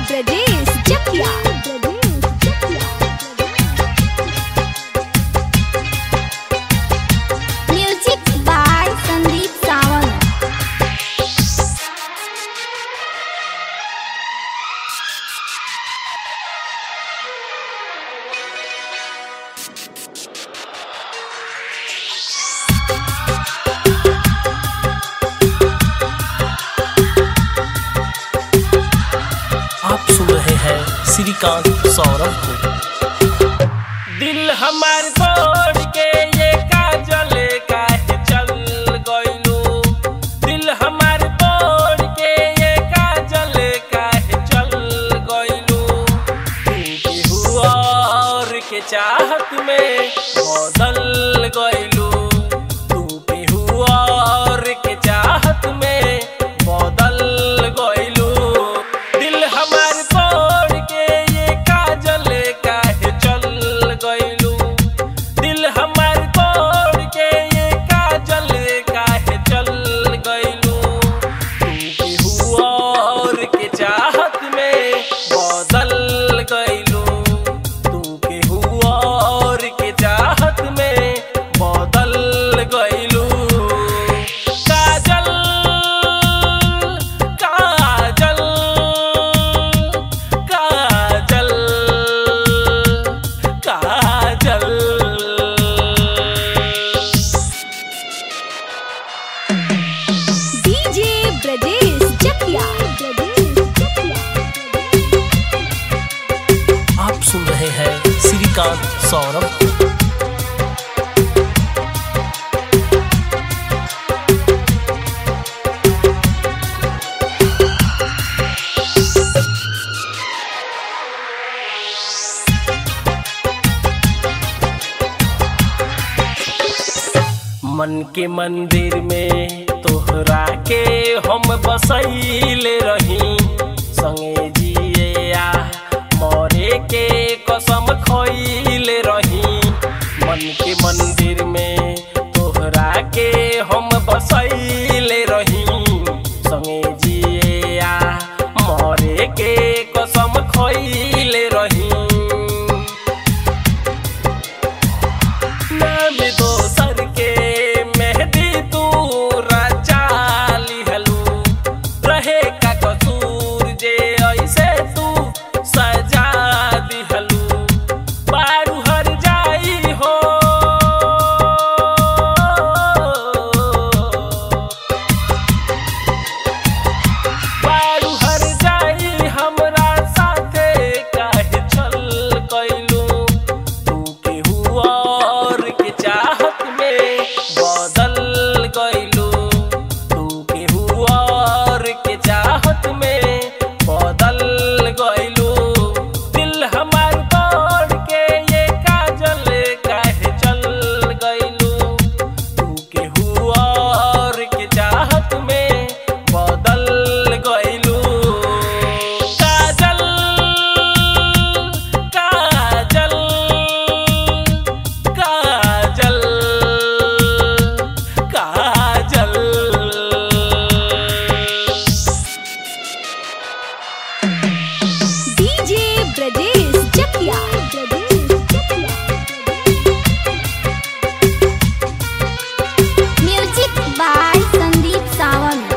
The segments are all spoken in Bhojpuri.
ब्रजेश चकिया म्यूजिक बाय संदीप सावंत आप सुन रहे हैं श्रीकांत सौरभ को दिल हमार तोड़ के ये काजल काहे चल गइलू दिल हमार तोड़ के ये काजल काहे चल गइलू केहू और के चाहत में बदल गइलू तू केहू और के चाहत में बदल गइलू दिल हमार तोड़ के ये काजल काहे चल गइलू दिल हमार तोड़ के ये काजल काहे चल गइलू तू केहू और के चाहत में बदल गइलू तू केहू और के चाहत में बदल गइलू काजल काजल काजल काजल डीजे ब्रजेश चकिया आप सुन रहे हैं श्रीकांत सौरभ को मन के मंदिर में तोहरा के हम बसैले रही संगे जिए आ मरे के कसम खैले रही मन के मंदिर में तोहरा के हम बसैले रही संगे जिए आ मरे के कसम खैले रही नाम दोसर के मेहदी तू रचा लिहलू रहे का कसूर जे ऐसे तू सजा दिहलू बारू हर जाई हो बारू हर जाई हमरा साथे काहे छल कैलू तू केहू और के चाहत में बदल गइलू तू केहू और के चाहत में बदल गइलू दिल हमार तोड़ के ये काजल काहे चल गइलू तू केहू और के चाहत में बदल गइलू Kajal Kajal Kajal Kajal DJ Brajesh Chakia music by Sandeep Sawant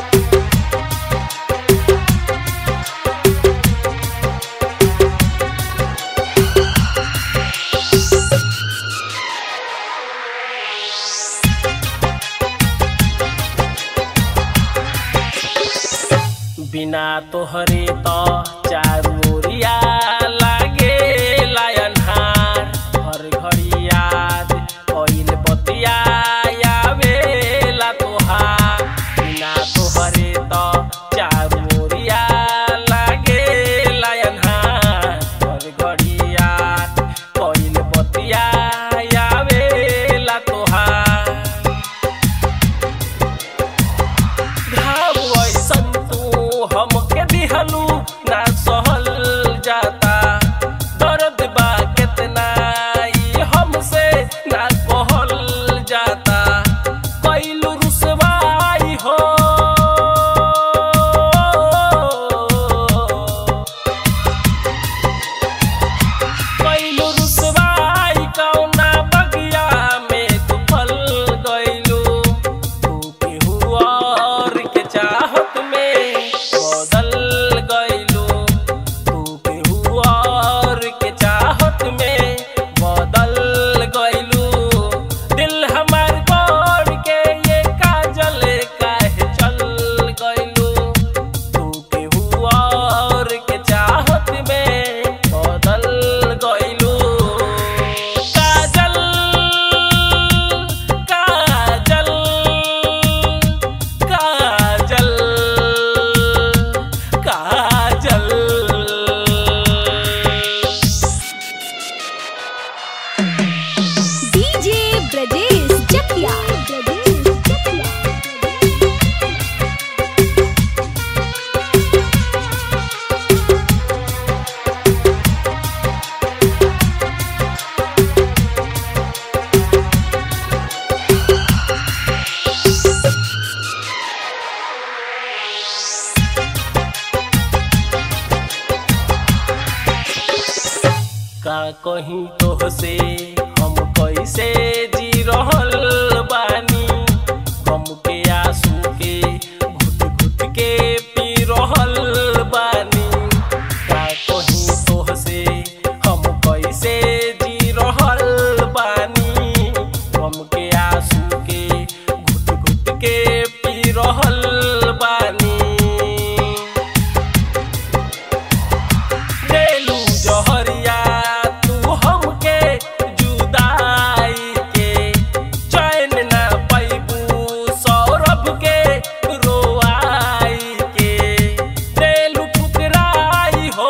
बिना तोहरे तो चारू ओरिया लागे लायनहार हर घड़ी याद कइल बतिया आवेला तोहार बिना तोहरे तो चारू ओरिया लागे लायनहार हर घड़ी याद कइल बतिया आवेला तोहार घाव ऐसन तू हमके दिहलू ना सहल जा कहीं तोह से हम कैसे जी रहल बानी गम के आंसू के घुट घुट के पी रहल बानी का कहीं तोह से हम कैसे जी रहल बानी गम के आंसू के घुट घुट के पी रहल बानी देलू जहरिया तू हमके जुदाई के चैन ना पैबू सौरभ के रोआई के देलू ठुकराई हो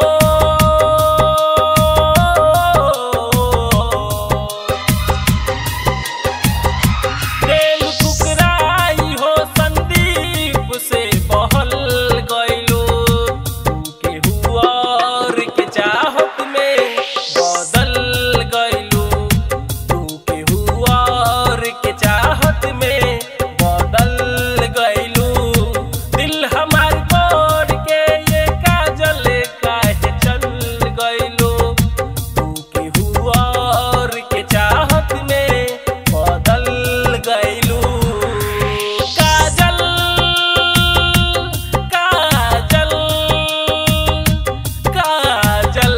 दिल ठुकराई हो संदीप से बहल गइलो तू केहू और के चाहत में बदल गइलो तू केहू और के चाहत में बदल गइलो दिल हमार तोड़ के ये काजल काहे चल गइलो तू केहू और के चाहत में बदल गइलू Kajal Kajal Kajal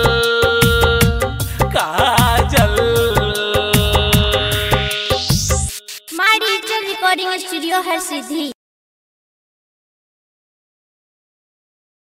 Kajal my digital recording studio Har Siddhi